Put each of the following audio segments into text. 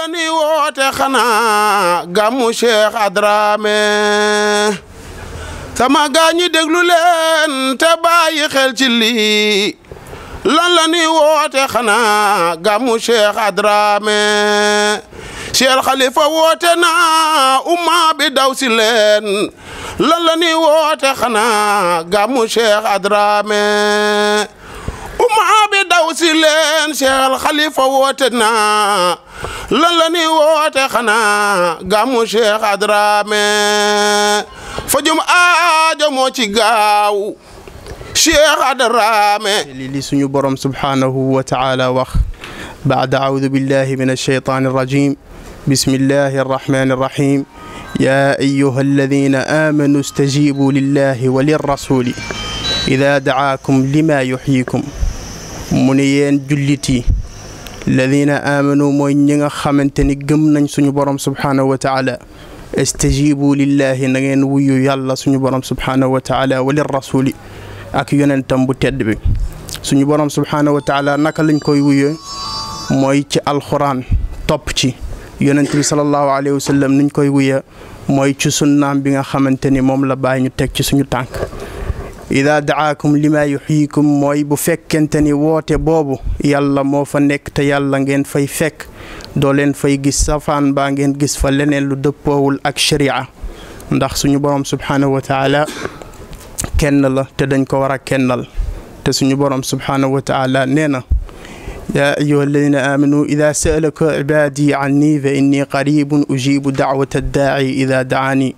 ni woote xanaa gàmmu Cheikh Adramé sama gaa ñi déglu leen te bàyyi xel ci lii lan la ni woote xanaa gàmmu Cheikh Adramé Cheikh Khalifa woote na umma bi daw si leen lan la ni woote xanaa gàmmu Cheikh Adramé umma bi daw si leen Cheikh Khalifa woote na lan la ni woote xanaa gàmmu Cheikh Adramé fajum aajo moo ci gaaw Cheikh Adramé li li suñu borom subhaanahu wa taala wax baada audu billahi min alsheytaan alrajim bismillahi arrahmani arrahim ya ayuha alladina amanu stajibu lillahi wa lirrasuli ida dacaakum lima yuxyikum mu ne yéen jullit yi alladina amanu mooy ñi nga xamante ni gëm nañ suñu borom subhaanahu wa taala stajibu lillahi na ngeen wuyu yàlla suñu borom subhaanahu wa taala wa lirrasuli ak yonentam bu tedd bi suñu borom subhaanahu wa taala naka lañ koy wuyee mooy ci alxuraan topp ci yonent bi sallallahu alayhi wa sallam niñ koy wuyee mooy ci sunnaam bi nga xamante ni moom la bàyyi ñu teg ci suñu tànk ida daakum lima yuxyikum mooy bu fekkente ni woote boobu yàlla moo fa nekk te yàlla ngeen fay fekk doo leen fay gis safaan baa ngeen gis fa leneen lu dëppoowul ak sharia ndax suñu borom subhaanahu wa taala kenn la te dañ ko war a kennal te suñu borom subhaanahu wa taala nee na yaa ayuha alladina aamanu ida saalaka ibaadi anni fa inni qaribun ujibu daawata daaci ida daani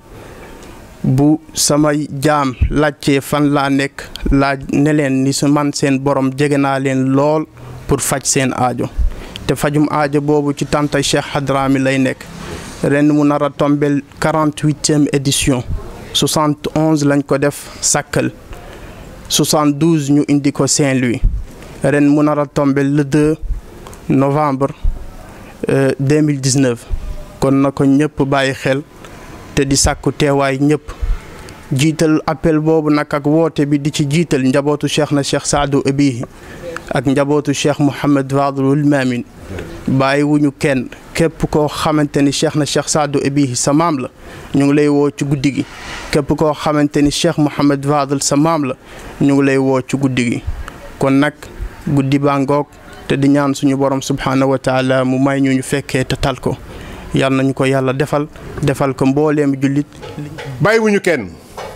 bu sama jaam laajtee fan laa nekk laaj ne leen ni su man seen borom jege naa leen lool pour faj seen aajo te fajum aajo boobu ci tàntay Cheikh Hadrami lay nekk ren mu nar a tombel quarante-huitième édition 71 lañ ko def Sakkal 72 ñu indi ko Saint-Louis ren mu nar a tombel le 2 novembre 2019 kon na ko ñëpp bàyyi xel te di sàkku teewaay ñëpp jiital appel boobu nag ak woote bi di ci jiital njabootu cheikh na cheikh Saadu Abihi ak njabootu cheikh Mouhamed Fadlul Mamin bàyyi wuñu kenn képp koo xamante ni cheikh na cheikh Saadu Abihi sa maam la ñu ngi lay woo ci guddi gi képp koo xamante ni cheikh Mouhamed Fadl sa maam la ñu ngi lay woo ci guddi gi kon nag guddi baa ngoog te di ñaan suñu borom subhaanahu wa taala mu may ñu ñu fekkee te tal ko yal nañu ko yàlla defal defal ko mbooleem jullit bàyyiwuñu kenn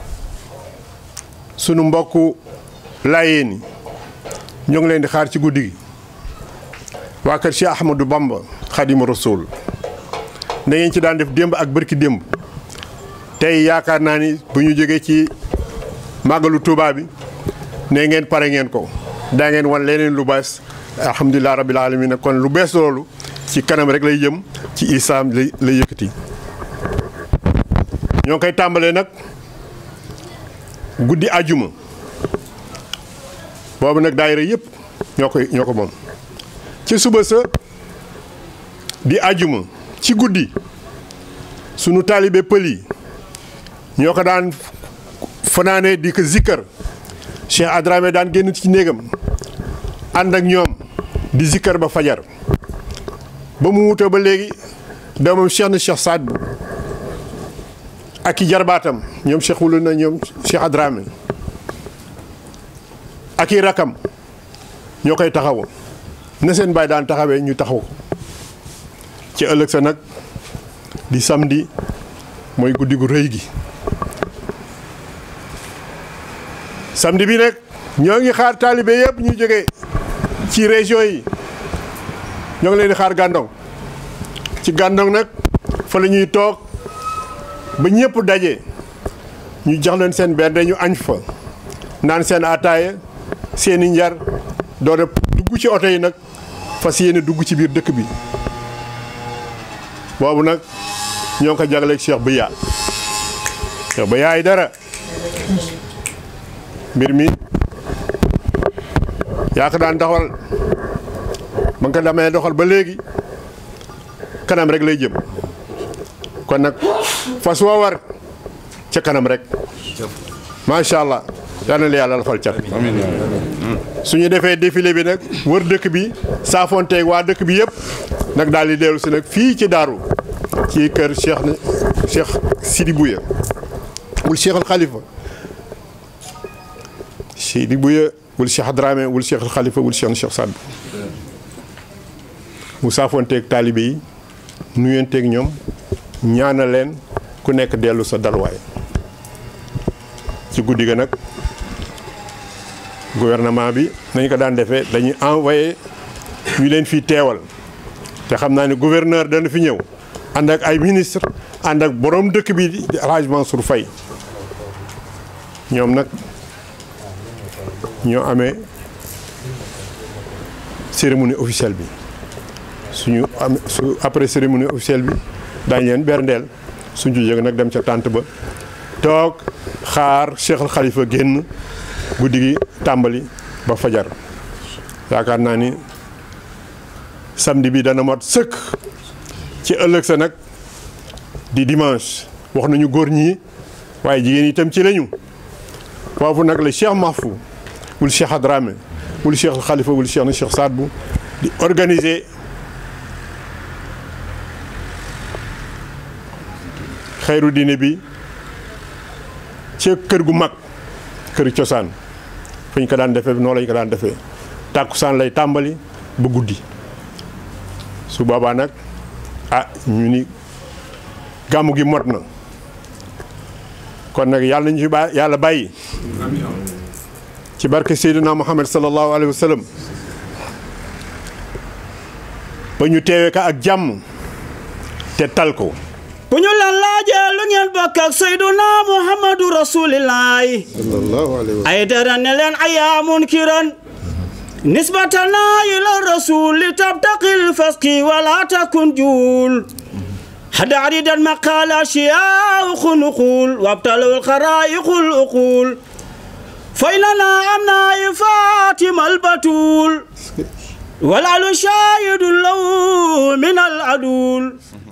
sunu mbokku laayeen yi ñoo ngi leen di xaar ci guddi gi waa kër Cheikh Ahmadou Bamba Xadimu Rasul na ngeen ci daan def démb ak bërki démb tey yaakaar naa ni bu ñu jógee ci màggalu Tuubaa bi ne ngeen pare ngeen ko daa ngeen wan leneen lu bees alhamdulilah rabbil alamin kon lu bees loolu ci kanam rek lay jëm ci isaam lay lay yëkkati ñoo ngi koy tàmbalee nag guddi ajuma boobu nag daayira yëpp ñoo koy ñoo ko moom ci suba sa di ajuma ci guddi sunu taalibe pël yi ñoo ko daan fanaane di ko zikkar Cheikh Adramé daan génn ci néegam ànd ak ñoom di zikkar ba fajar ba mu wutoo ba léegi doomam Cheikh na Cheikh Saad bu ak i jarbaatam ñoom Cheikh wulu na ñoom Cheikh Adramé ak i rakam ñoo koy taxawu na seen baay daan taxawee ñu taxaw ko ci ëllëg sa nag di samedi mooy guddi gu rëy gi samedi bi nag ñoo ngi xaar taalibe yëpp ñu jógee ci région yi ñoo ngi leen di xaar gàndong ci gàndong nag fa la ñuy toog ba ñëpp daje ñu jox leen seen benn ñu añ fa naan seen ataaya seeni njar doore dugg ci oto yi nag fas yéene dugg ci biir dëkk bi boobu nag ñoo ngi ko jagleeg Cheikh Biya Cheikh Biya ay dara mbir mi yaa ko daan doxal ba nga ko damee doxal ba léegi kanam rek lay jëm kon nag fas woo war ca kanam rek macha allah yal na la yàlla lafal cat su ñu defee défilé bi nag wër dëkk bi saafonteeg waa dëkk bi yëpp nag daal di dellu si nag fii ci daaru ci kër Cheikh na Cheikh Sidi Bouya wul Cheikh al Khalifa Sidi Bouya wul Cheikh Dramé wul Cheikh al Khalifa wul Cheikh na Cheikh Saad mu saafonteeg taalibe yi nuyenteeg ñoom ñaana leen ku nekk dellu sa dalwaay ci guddi ga nag gouvernement bi nañ ko daan defee dañuy envoyé ñu leen fi teewal te xam naa ne gouverneur dana fi ñëw ànd ak ay ministre ànd ak borom dëkk bi di El Hadj Mansour Faye ñoom nag ñoo amee cérémonie officielle bi suñu am su après cérémonie officielle bi daañu leen berndeel suñ ci jóge nag dem ca tànt ba toog xaar Cheikh al Khalifa génn guddi gi tàmbali ba fajar yaakaar naa ni samedi bi dana mot sëkk ci ëllëg sa nag di dimanche wax nañu góor ñi waaye jigéen itam ci lañu foofu nag la Cheikh Mahfou wul Cheikh Adramé wul Cheikh al Khalifa wul Cheikh na Cheikh Saad bu di organiser xayru diine bi ci kër gu mag kër cosaan fu ñu ko daan defee noonu lañu ko daan defee tàkkusaan lay tàmbali ba guddi su boobaa nag ah ñu ni gàmmu gi mot na kon nag yàlla nañu fi ba yàlla bàyyi ci barke Seydina Muhammad sallallahu alayhi wa sallam ba ñu teewee ka ak jàmm te tal ko bu ñu la laajee lu ngeen bokk ak Seyduna Muhammadu Rasulillahi sallallahu alayhi wa ay dara ne leen ayaamun kiran nisbatana ila rasuli tabtaqil faski wala takun juul حتى عريد المقال أشياء نقول وابتلوا الخرائق الأقول فإننا أمنا فاطمة البتول والعلو شاهد له من العدول